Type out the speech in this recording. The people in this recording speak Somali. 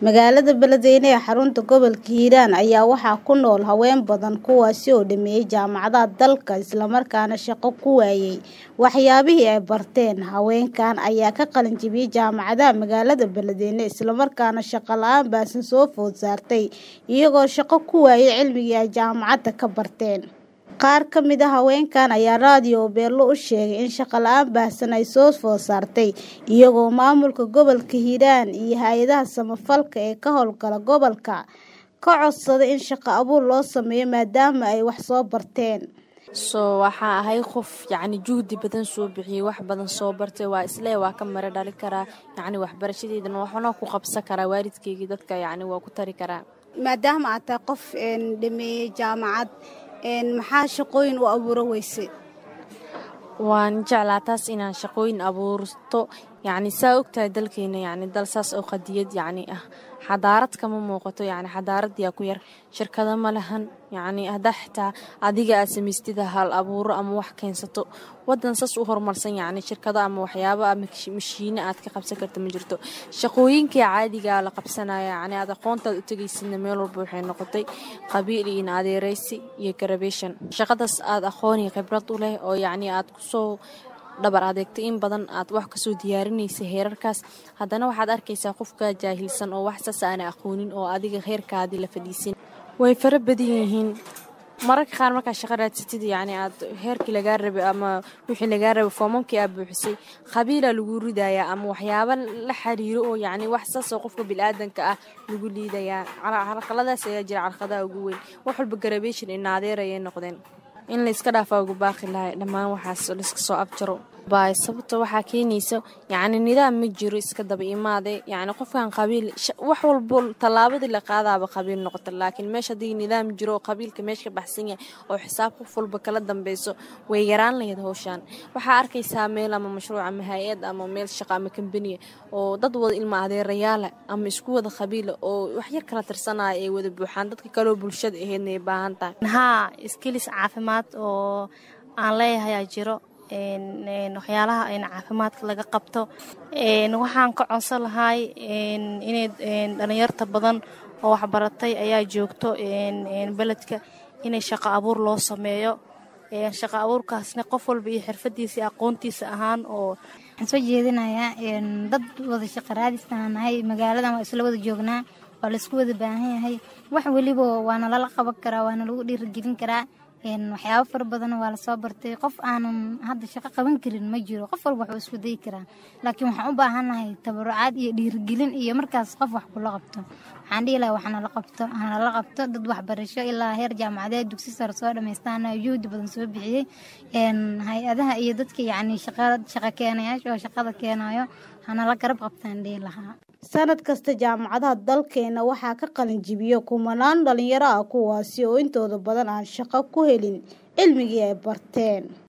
Magaalada Beledweyne ee xarunta gobolka Hiiraan ayaa waxaa ku nool haween badan kuwaasi oo dhameeyay jaamacadaha dalka isla markaana shaqo ku waayay waxyaabihii ay barteen. Haweenkan ayaa ka qalin jabiyay jaamacadaha magaalada Beledweyne isla markaana shaqo la'aan baahsan soo food saartay iyagoo shaqo ku waayay cilmigii ay jaamacadda ka barteen. Qaar ka mid ah haweenkan ayaa raadiyo Beelo u sheegay in shaqo la'aan baahsan ay soo food saartay iyagoo maamulka gobolka Hiiraan iyo hay'adaha samafalka ee ka howlgala gobolka ka codsaday in shaqo abuur loo sameeyo maadaama ay wax soo barteen. soo waxaa ahay qof yacni juhdi badan soo bixiyey wax badan soo bartay waa islee waa ka mara dhali karaa yacni waxbarashadeydana waxna ku qabsan karaa waalidkeygii dadka yacni waa ku tari karaa maadaama aad tahay qof dhameeyey jaamacad maxaa shaqooyin u abuuro weysay waan jeclaa taas inaan shaqooyin abuurto yacni saa ogtahay dalkeena yacni dal saas oo qadiyad yacni ah xadaarad kama muuqato yacni xadaarad yaa ku yar shirkado ma lahan yacni haddaa xitaa adiga aad samaystida hal abuuro ama wax keensato waddan saas u horumarsan yacni shirkado ama waxyaabo ama mashiine aad ka qabsan karta ma jirto shaqooyinkii caadigaa la qabsanaya yacni aad aqoontaad u tegaysidna meel walba waxay noqotay qabiil iyo adeeraysi iyo garabeeshan shaqadaas aad aqoon iyo khibrad u leh oo yacni aad kusoo dhabar adeegtay in badan aad wax kasoo diyaarinaysa heerarkaas haddana waxaad arkaysaa qofka jaahilsan oo wax saas aana aqoonin oo adiga heerkaadii la fadhiisin way fara badan yihiin mararka qaar markaa shaqo raadsatid yacni aad heerkii lagaa rabay ama wixii lagaa rabay foomamkii aad buuxisay qabiilaa lagu ridayaa ama waxyaabo la xiriiro oo yacni wax saasoo qofka bilaadanka ah lagu liidayaa carqaladaas ayaa jira carqadaha ugu weyn wax walba garabeeshin inaadeer ayay noqdeen in layska dhaafaa ugu baaqi lahay dhammaan waxaas layska soo abjaro baay sababta waxaa keenaysa yacni nidaam ma jiro iska daba imaade yacni qofkan qabiil wax walbo tallaabadii la qaadaaba qabiil noqota laakiin meesha haddii nidaam jiro oo qabiilka meesha ka baxsan yahay oo xisaab qof walba kala dambeyso way yaraan lahayd howshaan waxaa arkaysaa meel ama mashruuc ama hay-ad ama meel shaqo ama kambaniya oo dad wada ilma adeerayaala ama isku wada qabiila oo wax yar kala tirsanaya ay wada buuxaan dadka kaloo bulshada aheydna ay baahan tahay haa iskilis caafimaad oo aan leeyahayaa jiro waxyaalaha in caafimaadka laga qabto waxaan ka codsan lahay inay dhalinyarta badan oo waxbaratay ayaa joogto beledka inay shaqo abuur loo sameeyo shaqo abuurkaasna qof walba iyo xirfadiisa iyo aqoontiisa ahaan oo waxaan soo jeedinayaa dad wada shaqo raadistaan nahay magaaladan waa isla wada joognaa waa laisku wada baahan yahay wax weliba waana lala qaban karaa waana lagu dhiirigelin karaa waxyaabo fara badan waa lasoo bartay qof aanan hadda shaqo qaban karin ma jiro qof walba waxuu isku dayi karaa laakiin waxaan u baahannahay tabarucaad iyo dhiirigelin iyo markaas qof wax kula qabto waxaan dhihi lahaa waxnala qabto hanala qabto dad waxbarasho ilaa heer jaamacadeed dugsi sare soo dhammaystaan juhdi badan soo bixiyey hay-adaha iyo dadka yacni shaqo keenayaasha oo shaqada keenayo hanala garab qabtaan dhihi lahaa sanad kasta jaamacadaha dalkeena waxaa ka qalin jibiya kumanaan dhalinyaro ah kuwaasi oo intooda badan aan shaqo ku helin cilmigii ay barteen